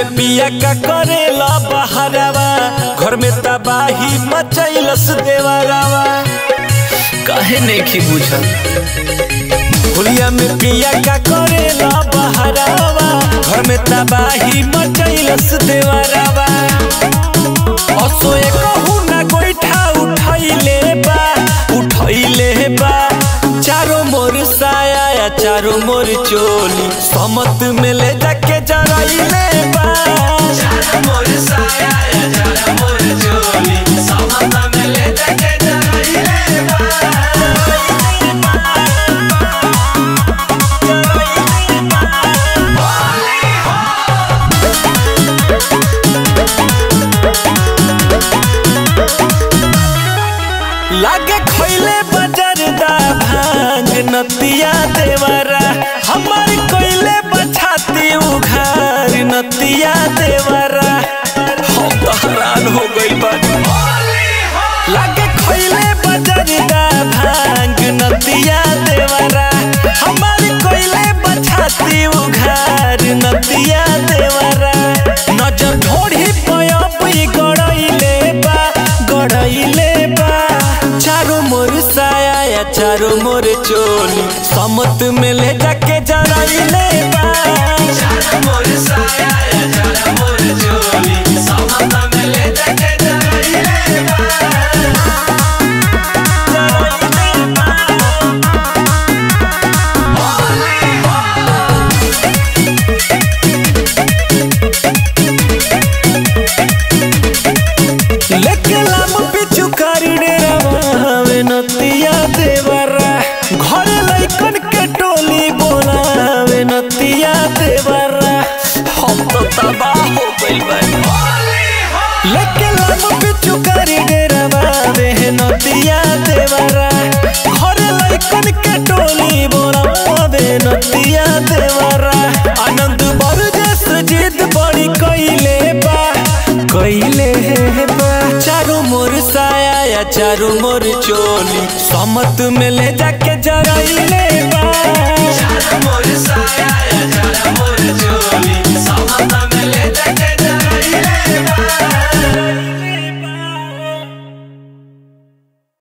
में पिया का करेला बहरावा घर में तबाही मचैलस देवरावा काहे नहीं बुझल होलिया में पिया का करेला बहरावा घर में तबाही मचैलस देवरावा असोए कहू ना गोइठा उठैले बा उठैले बा चारो मोर साया या चारो मोर चोली समत में ले जाके जराइले बा चारो मोर साया या चारो मोर चोली समत में ले जाके जराइले बा लागे खैले बजरदा भांग नतिया देवरा हमार कोइले बछाती उघार नतिया देवरा हम तो हैरान हो गई बानी लागे खैले बजरदा भांग नतिया देवरा हमार कोइले बछाती उघार नतिया देवरा नजर ढोढ़ी पयप गड़ैले बा गड़ैले बा चारो मोर साया या चारो मोर चोली समत में ले जाके जराइले बा चारो मोर साया या चारो मोर चोली समत में ले जाके जराइले बा जराइले बा लेके लाम पिछु करी डेरावे नतिया देवरा घरे लइकन के टोली बोलावे नतिया देवरा हम तो तबाह हो गइल बानी लेके लाम पिछु करी डेरावे नतिया देवरा घरे लइकन के टोली बोलावे नतिया देवरा आनंद बरजस जिद बड़ी कइले बा कइले बा चारो मोर साया या चारो मोर चोली समत में ले जाके जराइले बा चारो मोर साया या चारो मोर चोली समत